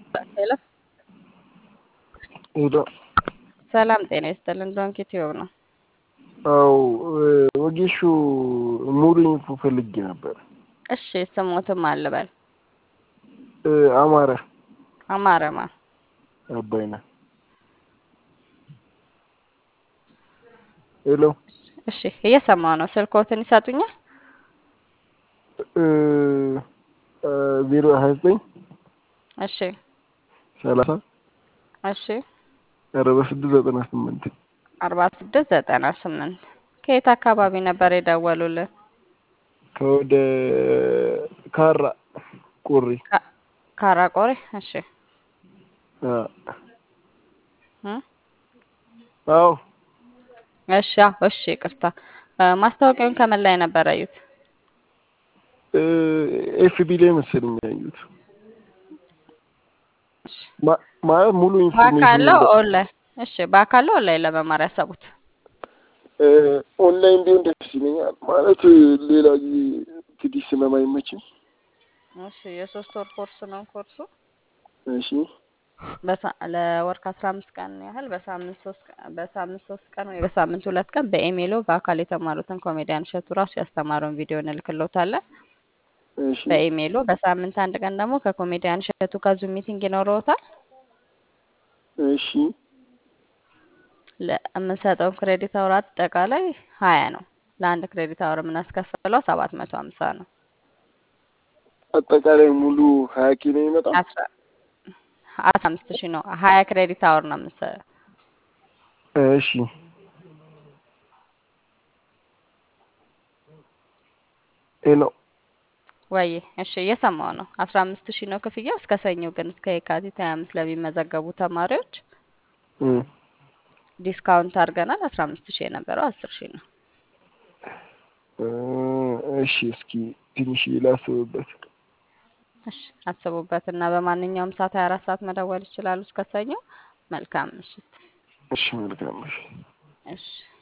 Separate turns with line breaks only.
ሄሎ
ሄሎ
ሰላም ጤና ይስጥልን። ዶንኪ ቲዩብ ነው።
አው ወጌሹ ሙሉ ኢንፎ ፈልጌ ነበር።
እሺ ስሞትም አልበል
አማረ
አማረማ
አባይነ ሄሎ
እሺ እየሰማው ነው። ስልኮትን ይሰጡኛል።
ዜሮ ሀያ ዘጠኝ
እሺ
ሰላሳ
እሺ
አርባ ስድስት ዘጠና ስምንት
አርባ ስድስት ዘጠና ስምንት ከየት አካባቢ ነበር የደወሉልን?
ከወደ ካራ ቁሪ
ካ- ካራቆሬ። እሺ
አ-
እ?
አዎ
እሺ አዎ፣ እሺ ይቅርታ። ማስታወቂያውን ከምን ላይ ነበር ያዩት?
ኤፍቢ ላይ መሰለኝ ያዩት
እሺ
ማ- ማለት ሙሉ ኢንፎርሜሽን
በአካለው ኦንላይን? እሺ በአካለው ኦንላይን ለመማር ያሰቡት?
ኦንላይን ቢሆን ደስ ይለኛል። ማለት ሌላ ጊዜ እንግዲህ ስለማይመችኝ።
እሺ የሶስት ወር ኮርስ ነው ኮርሱ
እሺ
በሳ- ለወር ከአስራ አምስት ቀን ያህል በሳምንት ሶስት ቀን በሳምንት ሶስት ቀን ወይ በሳምንት ሁለት ቀን በኢሜይሎ በአካል የተማሩትን ኮሜዲያን እሸቱ ራሱ ያስተማረውን ቪዲዮ እንልክሎታለን።
እሺ
በኢሜይሎ በሳምንት አንድ ቀን ደግሞ ከኮሜዲያን እሸቱ ጋር ዙም ሚቲንግ ይኖረውታል።
እሺ
ለምንሰጠው ክሬዲት አወር አጠቃላይ ሀያ ነው። ለአንድ ክሬዲት አወር የምናስከፍለው ሰባት መቶ ሀምሳ ነው።
አጠቃላይ ሙሉ ሀያ ኪሎ ይመጣል።
አስራ አስራ አምስት ሺህ ነው። ሀያ ክሬዲት አወር ነው የምንሰጠው።
እሺ ሄሎ
ወይ እሺ እየሰማው ነው። አስራ አምስት ሺህ ነው ክፍያው እስከ ሰኞ ግን እስከ የካቲት ሀያ አምስት ለሚመዘገቡ ተማሪዎች
እም፣
ዲስካውንት አድርገናል። አስራ አምስት ሺህ የነበረው አስር ሺህ ነው።
እ፣ እሺ እስኪ ትንሽ ላስብበት።
እሺ አስቡበት እና በማንኛውም ሰዓት ሀያ አራት ሰዓት መደወል ይችላሉ እስከ ሰኞ። መልካም ምሽት።
እሺ መልካም እሺ
እሺ